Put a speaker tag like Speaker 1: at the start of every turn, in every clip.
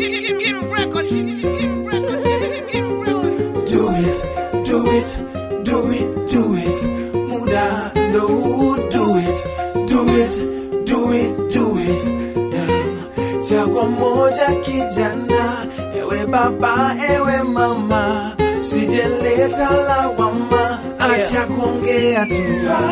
Speaker 1: Do it, do it, do it, do it. Muda ndo huu, do it, do it, do it, do it. Yeah. Chagua moja kijana, ewe baba, ewe mama, sijeleta lawama, acha kuongea tu.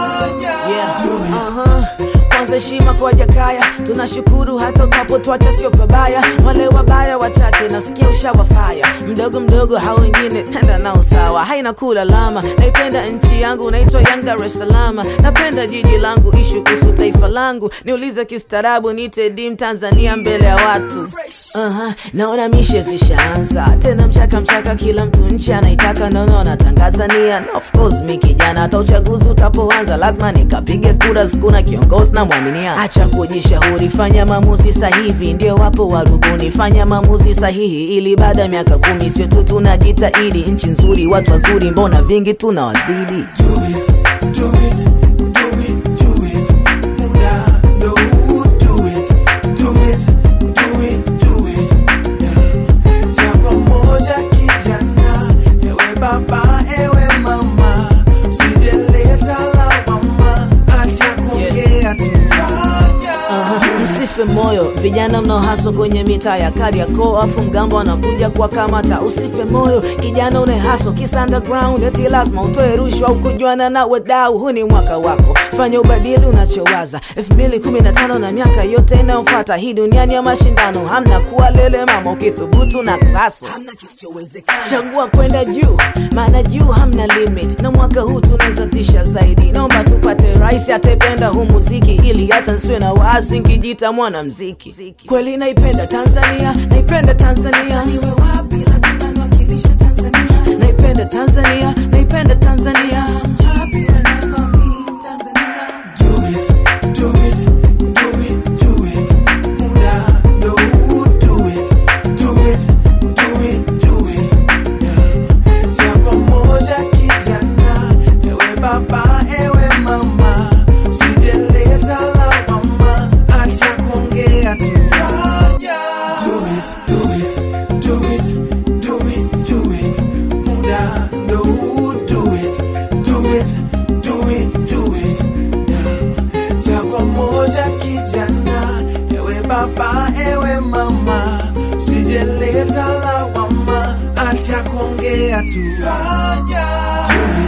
Speaker 2: Yeah.
Speaker 1: Do it.
Speaker 2: Uh-huh. Kwanza heshima kwa Jakaya, tunashukuru hata utapotwacha sio pabaya. Wale wabaya wachache nasikia ushawafaya, mdogo mdogo hao wengine tenda nao sawa, haina kulalama. Naipenda nchi yangu, naitwa Young Dar es Salaam. Napenda jiji langu, ishu kuhusu taifa langu, niulize kistaarabu, nite dim Tanzania mbele ya watu. Uh-huh. Naona mishe zishaanza tena, mchaka mchaka, kila mtu nchi anaitaka, nono natangaza nia na of course mi kijana, hata uchaguzi utapoanza lazima nikapige kura, sikuna kiongozi na mwaminia. Acha kujishauri, fanya maamuzi sahihi, ndio wapo warubuni, fanya maamuzi sahihi, ili baada ya miaka kumi sio tu tunajitahidi. Nchi nzuri, watu wazuri, mbona vingi tunawazidi?
Speaker 1: Do it, do it, do it, do it. Muda ndo huu, do it, do it, do it, do it. Yeah. Chagua moja kijana, ewe baba, ewe mama, usijeleta lawama, acha kuongea tu.
Speaker 2: Aha, Msife moyo vijana mnaohaswa kwenye mitaa ya Kariakoo, afu mgambo anakuja kwa kamata. Usife moyo kijana unehaswa kisa underground, eti lazima utoe rushwa au kujuana na wadau. Huu ni mwaka wako, fanya ubadili unachowaza. 2015 na miaka yote inayofuata, hii duniani ya mashindano, hamna kuwa lele mama, ukithubutu na klaso, hamna kisichowezekana. Chagua kwenda juu, maana juu hamna limit, na mwaka huu tunaweza tisha zaidi. Naomba tupate rais atependa huu muziki, ili hata nsiwe na waasi nkijita mwanamziki. Kweli naipenda Tanzania, naipenda Tanzania, niwe wapi lazima niwakilishe Tanzania. Naipenda Tanzania, naipenda Tanzania. I'm happy whenever I'm in Tanzania.
Speaker 1: Do it, do it, do it, do it. Muda ndo huu, do it, do it, do it, do it. Yeah. Chagua moja kijana, ewe baba, ewe mama, usijeleta lawama, acha kuongea tu. Do it, do it, do it, do it, do it. Muda ndo huu, do it, do it, do it, do it. Yeah. Chagua moja kijana, ewe baba, ewe mama, usijeleta lawama, acha kuongea tu.